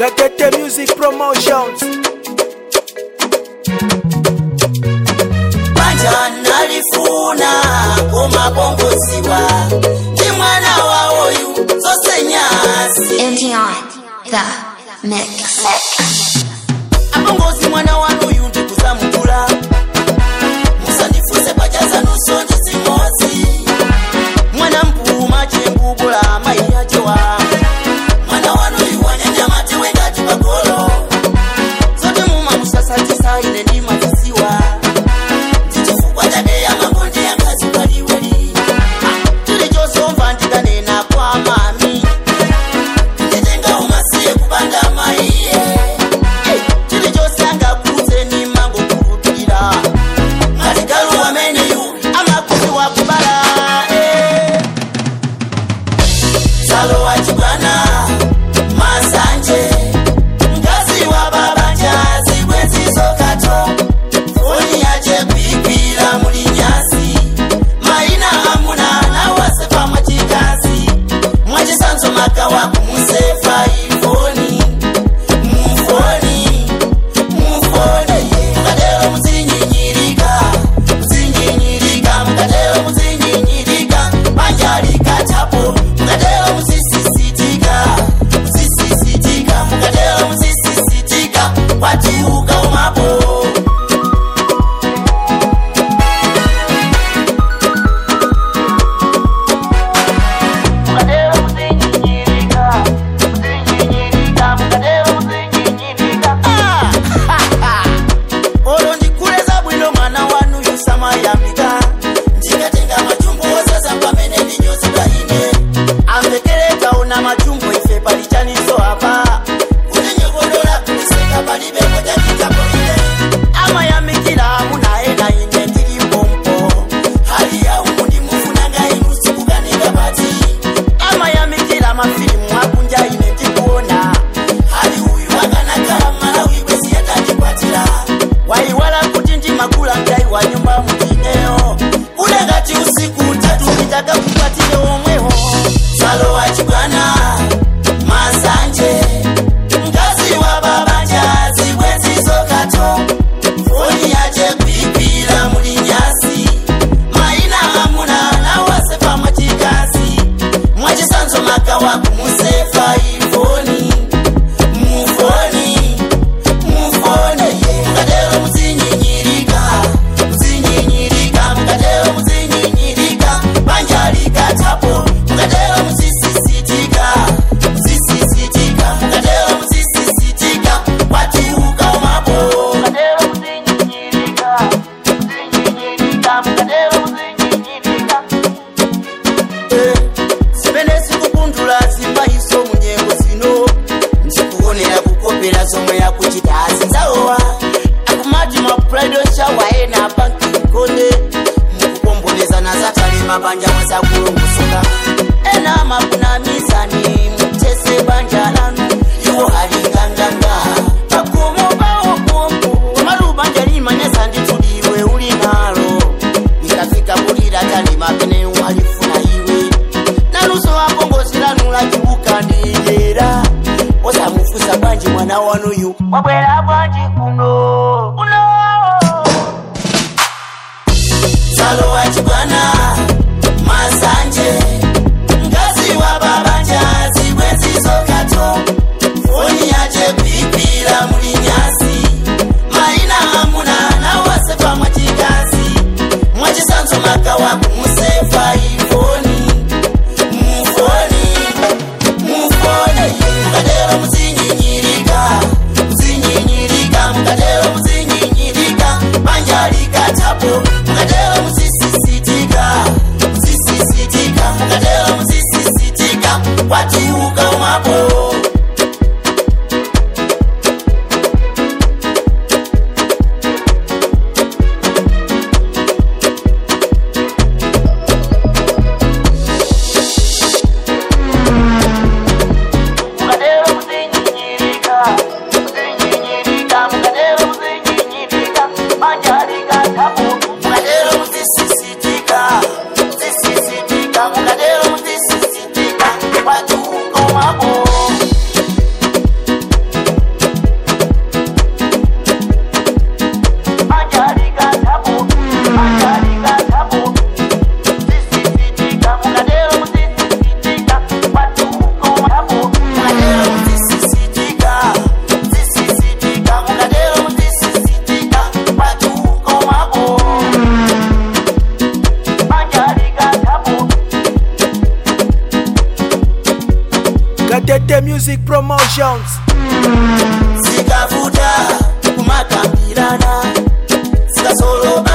Kakete Music Promotions. banja nalifuna kumabongoziwa ndi mwana wa oyu zose nyasi MTR, the mix. abongozi mwana wanuyu ndikuzamukula musandifuze pajaza nusonje zimozi mwana mpuma chembubula mayi yachewa mwana wanuyu wanyanya mate wengati pagolo zote muma musasatisa ine ndimazisiwa ndichifukwa chadeya makonde yangazi paliweli tili chosomva ndikanena kwa mami nditenga umasiye kupanda maiye chili chose angakudze ni mango kulupira ngatigalu wameneyu amakuzi wakubala eh. salo wachibwana masanje ngazi wa babanja zibwenzizokato foni yache kuikwira muli nyasi maina amuna nawasefa mwachikazi mwachisanzo makawa kumusefa ifoni mufoni mufoni mukatero muzinyinyirika muzinyinyirika mukatero muzinyinyirika panjalikatapo mukatero muzisisitika muzisisitika mukatero muzisisitika kwatiuka umapo mukatero muzinyinyirika muzinyinyirika mukatero muzinyinyirika olo ndikuleza bwino mwana wanu yusamayambika ndikatenga machumbo osaza pamene ndinyozedwa ine amvekerekaona machumbo ife palichaniso apa kutinyogodola kuliseka palibepo takitapo ine amayamikira amunaye na ine ndilimpompo hali ya umu ndimufunanga inu sikukanika pati amayamikira mafilimu akunja ine ndikuona hali uyu akanakala malawi kwesi yatandikwatira waiwala kuti ndimakula mtai wa nyumba mutineyo kule ngati usiku utatu nditaka kukwatire omweho salo wachibwana masanje mkazi wa babanja zibwenzizokato foni yache kuikwira muli nyasi maina amuna nawasefa mwachikazi mwachisanzo makawa kumusefa ifoni mufoni mufoni mukatero muzinyinyirika muzinyinyirika mukatero muzinyinyirika panjalikatapo mukatero muzisisitika muzisisitika mukatero muzisisitika kwatiuka umapo mukatero muzinyinyirika muzinyinyirika mukatero muzinyinyirika zimene zikupundula zimayiso munyengo zino ndikuonera kukopera zomwe yakuchita azinzawowa akumati mapulaido shawa ena banki nkonde mukukombonezana zatale mabanja mwezakulungusuka ena makunamizani mutese banja lanu iwo halinganganga pakumo pawokombo komalubanja limanyesa ndituliwe uli nalo likafika kulira tali mapene walifuna iwe naluso wakongozilanula chibuka ndiyera osamufusa bwanji mwana wanuyu wabwera bwanji kuno kuno salo wachibwana masanje ngazi wa babanja zibwenzizokato foni yache kuikwira muli nyasi maina amuna nawasefa mwachikazi mwachisanzo makawa kumusefa ifoni mufoni mufoni mukatero muzinyinyirika muzinyinyirika mukatero Tete Music Promotions. zikavuta kumakambirana zikasoloba